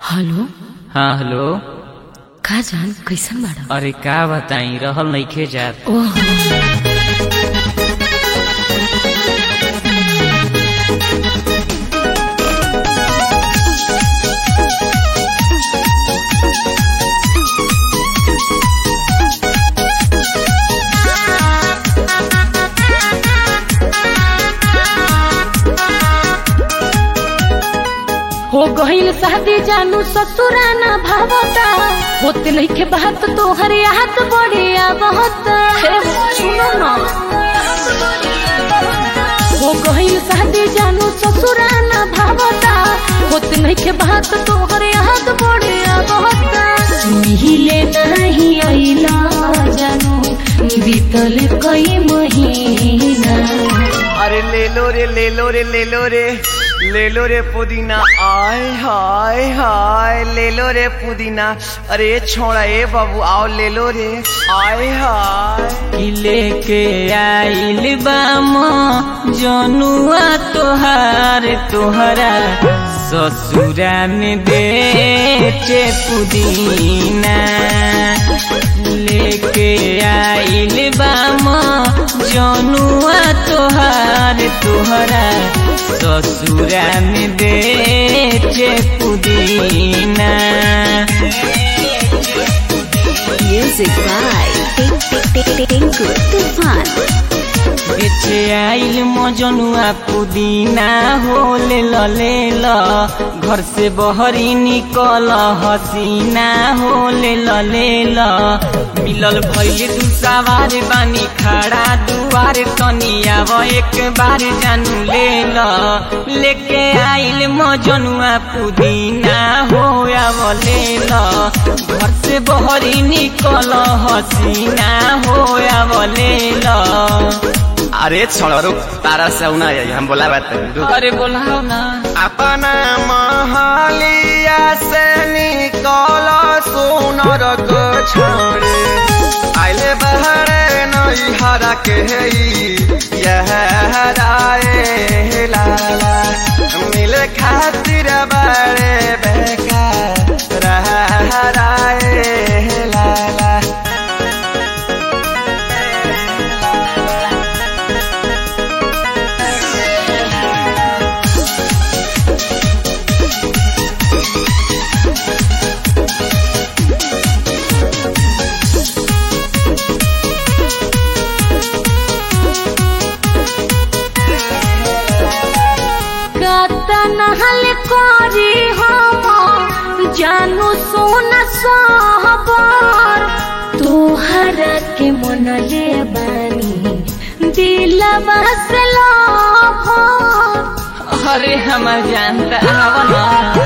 Hello हाँ hello का जान कैसन बाड़ा अरे का बताई रहल नइखे जात ओह हो गईल शादी जानू ससुराना भावता होते नइखे बात तोहर याद बढ़िया बहुत सुनो ना हो गईल शादी जानू ससुराना भावता होते नइखे बात तोहर याद बढ़िया बहुत मिहिले नहीं अइला जानू बीतल कई महीना अरे ले लो रे ले लो रे ले लो रे ले लो रे पुदीना आय हाय हाय ले लो रे पुदीना अरे छोड़ा ए बाबू आओ ले लो रे आय हाय कि लेके आइल बाम जनुआ तोहार तोहरा ससुरा में बेचे पुदीना लेके आइल बाम जनुआ तोहार तोहरा ससुरा में बेचे पुदीना Music by Tinku Tufan. बेचे आइल मजनुआ पुदीना हो ले ल ले ल घर से बहरी निकल हसीना हो ले ल ले ल मिलल भइले दू सवार बानी खड़ा दुआर तनी आव एक बार जानू ले ल लेके आइल मजनुआ पुदीना हो आव ले ल घर से बहरी निकल हसीना हो आव ले ल अरे छोड़ा रुक तारा से उना आई हम बोला बात रुक अरे बोलाओ ना अपना महालिया से निकल सोनर को छोड़े आइले बहरे नई हरा के यह हराए लाला मिले खातिर बड़े बेकार हराए लाला नहल करी हम जानू सोना सहबर तोहरा के मन ले बानी दिलवा से लभर अरे हमार जानता आवना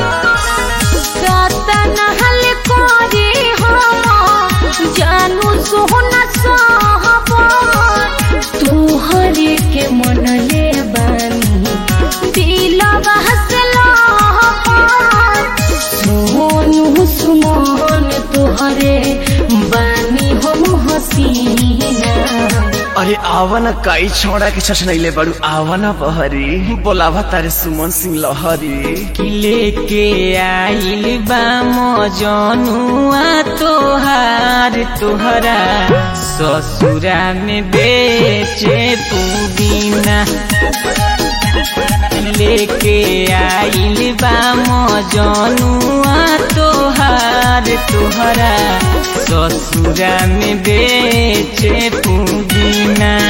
काता नहल करी हम जानू सोना सहबर तोहरे के मन ले बानी दिलवा से लहर सोनू सुमन तोहरे बानी हम हसीना अरे आवन कई छोड़ा के छछनैले बड़ू आवन बहरी बोलावा तारे सुमन सिंह लहरी कि लेके आइल बा मजनुआ तोहार तोहरा ससुरा में बेचे पुदीना लेके आइल बा मजनुआ तोहार तोहरा ससुरा में बेचे पुदीना